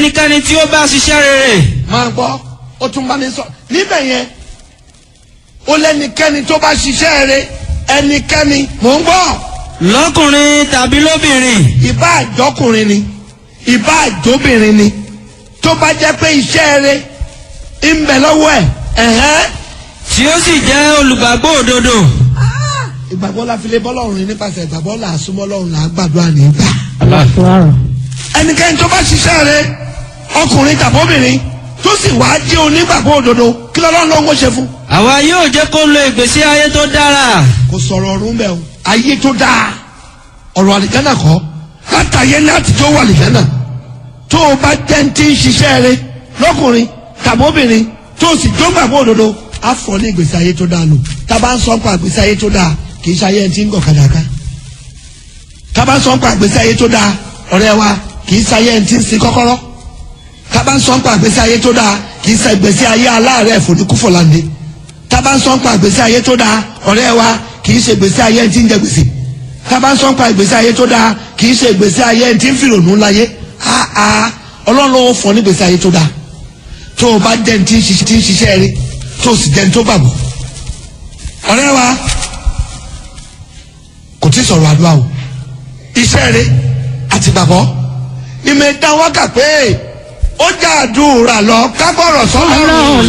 ẹnikẹ́ni tí ó bá ṣiṣẹ́ rere máa gbọ́ ó tún bá ní sọ níbẹ̀ yẹn ó lẹ́nikẹ́ni tó bá ṣiṣẹ́ rẹ̀ ẹnikẹ́ni mò ń gbọ́ lọ́kùnrin tàbí lóbìnrin ìbá àjọkùnrin ni ìbá àjọbìnrin ni tó bá jẹ́ pé iṣẹ́ rẹ̀ ń bẹ lọ́wọ́ ẹ̀ ẹ̀hẹ́n tí ó sì jẹ́ olùgbàgbọ́ òdodo ìgbàgbọ́ la fi lè bọ́ lọ́rùn ní nípasẹ̀ ìgbàgbọ́ là á súnmọ́ lọ́rùn là á gbàdúrà nígbà. ẹnikẹ́ni tó bá ṣiṣẹ́ rẹ̀ ọkùnrin tàbóbìnrin tó sì wá jẹ́ onígbàgbọ́ òdodo kí lọ́lọ́run ló ń ṣe fún. àwa yóò jẹ́ kó lo ìgbésí ayé tó dára kò sọ̀rọ̀ ọ̀run bẹ́ẹ̀ o ayé tó dáa ọ̀rọ̀ àlìkánná kọ́ látàyé láti tó wà àlìkánná tó o bá jẹ́ ń tí ń ṣiṣẹ́ rẹ lọ́kùnrin tàbóbìnrin tó o sì tó gbàgbọ́ òdodo á fọ́ ní ìgbésí ayé tó dáa lò tá a bá ń sọ pa ìgbésí ayé tó dáa kì í ṣe ayé ẹni tí ń gọ̀ kàdàkà tá a bá ń sọ pa ìgbésí ayé tó dáa ọ̀rẹ́ wa kì í ṣe ayé ẹni tí ń sin kọ́kọ́rọ́ tá a bá ń sọ pa ìgbésí ayé tó dáa kì í ṣe ìgbésí ayé aláàárẹ̀ fòdìkúfọ̀láńdé tá a bá ń sọ pa ìgbésí ayé tó dáa ọ̀rẹ́ wa kì í ṣe ìgbésí ayé ẹni tí ń jẹ gbèsè tá a bá ń sọ pa ìgbésí ayé tó dáa kì í ṣe ìgbésí ayé ẹni tí ń fìrònú láyé áá ọlọ́run ló fọ́ ní ìgbésí ayé tó dáa tó o bá jẹ́ ní tí ń ṣiṣẹ́ tí ń ṣiṣẹ́ rí tó o sì jẹ́ ní tó gbàgbọ́ ọ̀rẹ́ wa kò tí ì sọ̀rọ̀ àdúrà o iṣẹ́ rí àti gbàgbọ́ ìmọ̀ ìdá wákà pé ó jà àdúrà lọ kábọ̀rọ̀ sọ́lọ́run.